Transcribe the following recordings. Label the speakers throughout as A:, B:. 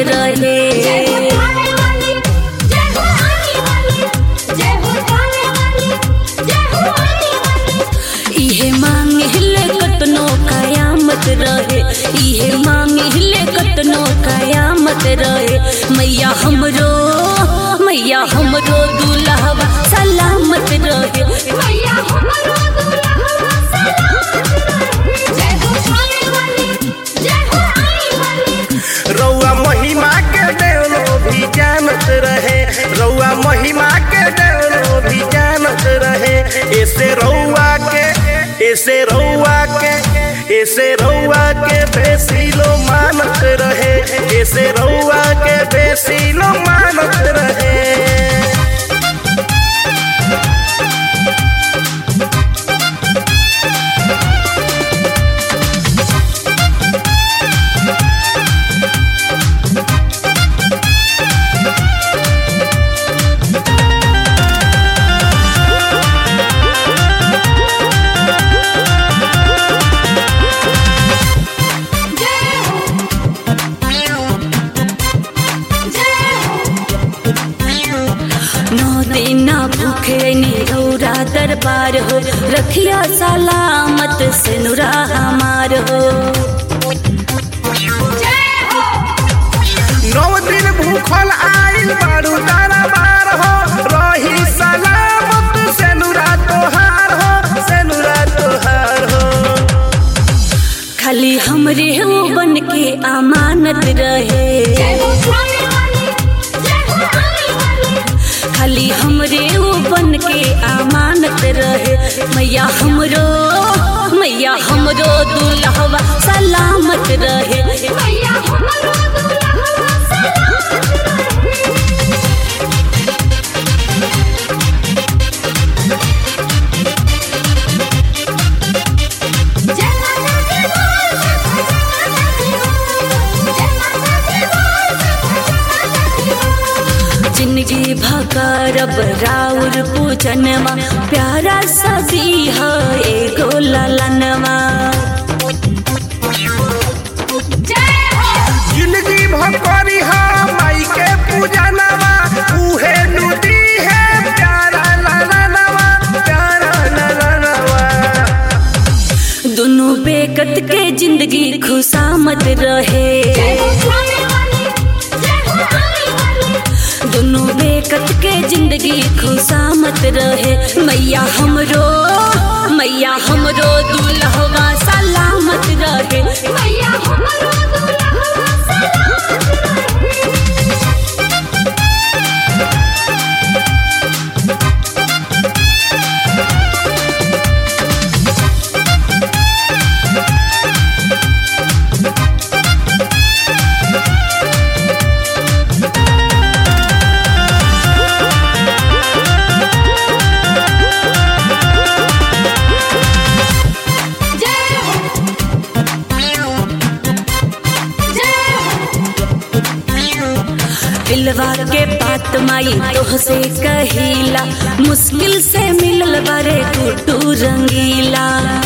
A: रहे
B: जय हो थाने वाली जय हो आने वाली जय हो थाने वाली जय हो आने वाली
A: इहे मांगे हिले कतनो कयामत रहे इहे मांगे हिले कतनो कयामत रहे मैया हमरो मैया हमरो दुल्हवा सलामत रहे
B: मैया हमरो दुल्हा सलामत रहे जय हो थाने वाली जय हो आने वाली
C: रउआ महिमा के देवलो भी जानत रहे रउआ महिमा के देवलो भी जानत रहे ऐसे रउआ के ऐसे रउआ के ऐसे रउआ के बेसी लो मानत रहे ऐसे रउआ के बेसी लो मानत रहे
B: जय हो जय हो
A: नौ दिन भूखे निरौरा दरबार हो रखिया सलामत से नुरा हमार हो
B: जय हो
C: नौ दिन भूखल आइल बारू तारा बार हो रही सलामत से नुरा तोहार हो से नुरा तोहार हो
A: खाली हमरे हो बन के अमानत रहे
B: जय हो थाने वाली जय हो आने वाली
A: खाली हमरे वो बन के अमानत रहे मैया हमरो मैया हमरो दुल्हवा सलामत रहे
B: मैया हमरो दुल्हा सलामत रहे जय माता दी बोल जय माता दी बोल जय माता दी बोल जय माता दी बोल
A: जिंदगी भकरब राउर पूजनवा प्यारा सजी है एगो ललनवा
B: जय हो
C: जिंदगी भकरी हा माई के पूजा नवा उहे नदी है प्यारा लाला नवा प्यारा लाला नवा
A: दोनों बेकत के जिंदगी खुशामत रहे
B: जय हो थाने वाली जय हो आने वाली
A: दोनों बेकत के जिंदगी खुशामत रहे मैया हमरो मैया हमरो दुल्हवा सलामत रहे
B: मैया हमरो दुल्हा सलामत रहे जय हो जय हो
A: दिलवा के बात माई तोह से कहिला मुश्किल से मिलल बारे गुड्डू रंगीला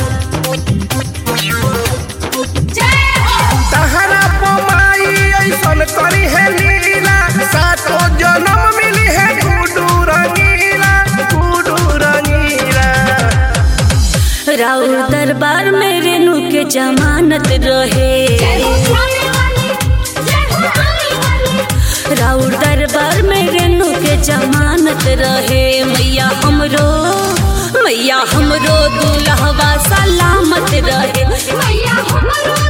B: जय हो
C: तहरा पमाई ऐसन करी है लीला सातो जन्म मिली है गुडू रंगीला गुडू रंगीला
A: राउर दरबार में रेणु के जमानत रहे
B: जय हो थाने वाली जय हो आने वाली
A: राउर दरबार में रेणु के जमानत रहे मैया हमरो मैया हमरो दुल्हवा सलामत रहे
B: मैया हमरो